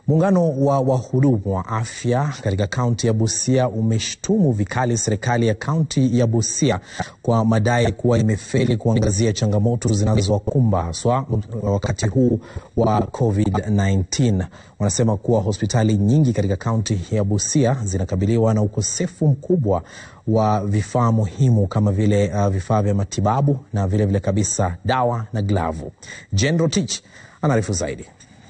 Muungano wa wahudumu wa afya katika kaunti ya Busia umeshtumu vikali serikali ya kaunti ya Busia kwa madai kuwa imefeli kuangazia changamoto zinazowakumba haswa wakati huu wa COVID-19. Wanasema kuwa hospitali nyingi katika kaunti ya Busia zinakabiliwa na ukosefu mkubwa wa vifaa muhimu kama vile uh, vifaa vya matibabu na vilevile vile kabisa dawa na glavu. Jane Rotich anaarifu zaidi.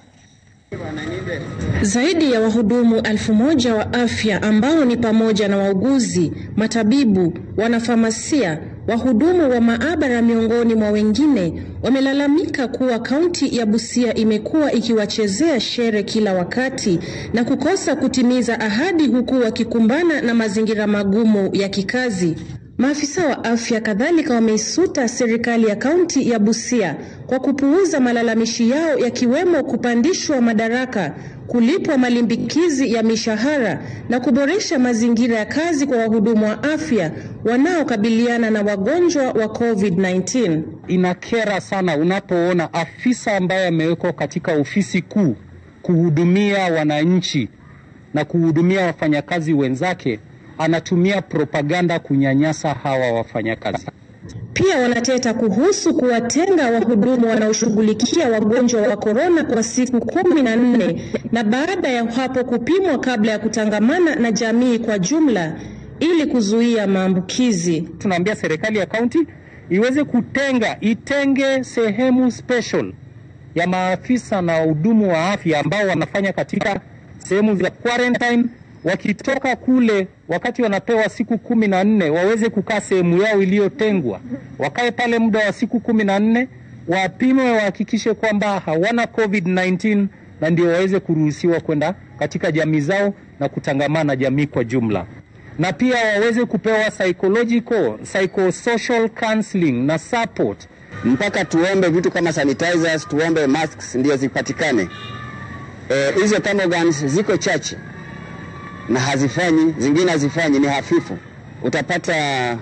Zaidi ya wahudumu elfu moja wa afya ambao ni pamoja na wauguzi, matabibu, wanafamasia, wahudumu wa maabara miongoni mwa wengine wamelalamika kuwa kaunti ya Busia imekuwa ikiwachezea shere kila wakati na kukosa kutimiza ahadi huku wakikumbana na mazingira magumu ya kikazi. Maafisa wa afya kadhalika wameisuta serikali ya kaunti ya Busia kwa kupuuza malalamishi yao yakiwemo kupandishwa madaraka, kulipwa malimbikizi ya mishahara na kuboresha mazingira ya kazi kwa wahudumu wa afya wanaokabiliana na wagonjwa wa COVID-19. Inakera sana unapoona afisa ambaye amewekwa katika ofisi kuu kuhudumia wananchi na kuhudumia wafanyakazi wenzake anatumia propaganda kunyanyasa hawa wafanyakazi. Pia wanateta kuhusu kuwatenga wahudumu wanaoshughulikia wagonjwa wa korona kwa siku kumi na nne na baada ya hapo kupimwa kabla ya kutangamana na jamii kwa jumla ili kuzuia maambukizi. Tunaambia serikali ya kaunti iweze kutenga, itenge sehemu special ya maafisa na wahudumu wa afya ambao wanafanya katika sehemu za quarantine wakitoka kule wakati wanapewa siku kumi na nne waweze kukaa sehemu yao iliyotengwa, wakae pale muda wa siku kumi na nne wapimwe, wahakikishe kwamba hawana COVID-19 na ndio waweze kuruhusiwa kwenda katika jamii zao na kutangamana na jamii kwa jumla, na pia waweze kupewa psychological, psychosocial counseling na support. Mpaka tuombe vitu kama sanitizers, tuombe masks ndio zipatikane. Hizo e, thermogams ziko chache na hazifanyi, zingine hazifanyi, ni hafifu. Utapata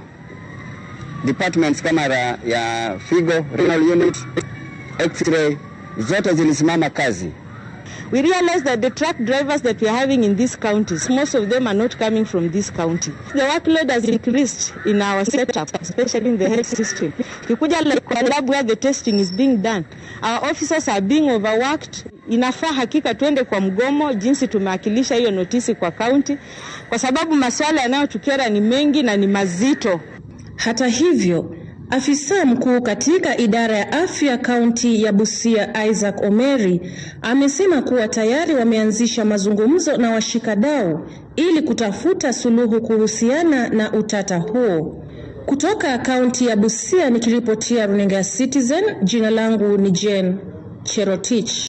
departments kama ra, ya figo, renal unit, x-ray zote zilisimama kazi. We realize that the truck drivers that we are having in these counties, most of them are not coming from this county. The workload has increased in our setup, especially in the health system. Kikuja like kwa lab where the testing is being done, our officers are being overworked. Inafaa hakika tuende kwa mgomo, jinsi tumewakilisha hiyo notisi kwa kaunti, kwa sababu masuala yanayotukera ni mengi na ni mazito. Hata hivyo Afisa mkuu katika idara ya afya kaunti ya Busia Isaac Omeri amesema kuwa tayari wameanzisha mazungumzo na washikadau ili kutafuta suluhu kuhusiana na utata huo. Kutoka kaunti ya Busia nikiripotia runinga ya Citizen, jina langu ni Jane Cherotich.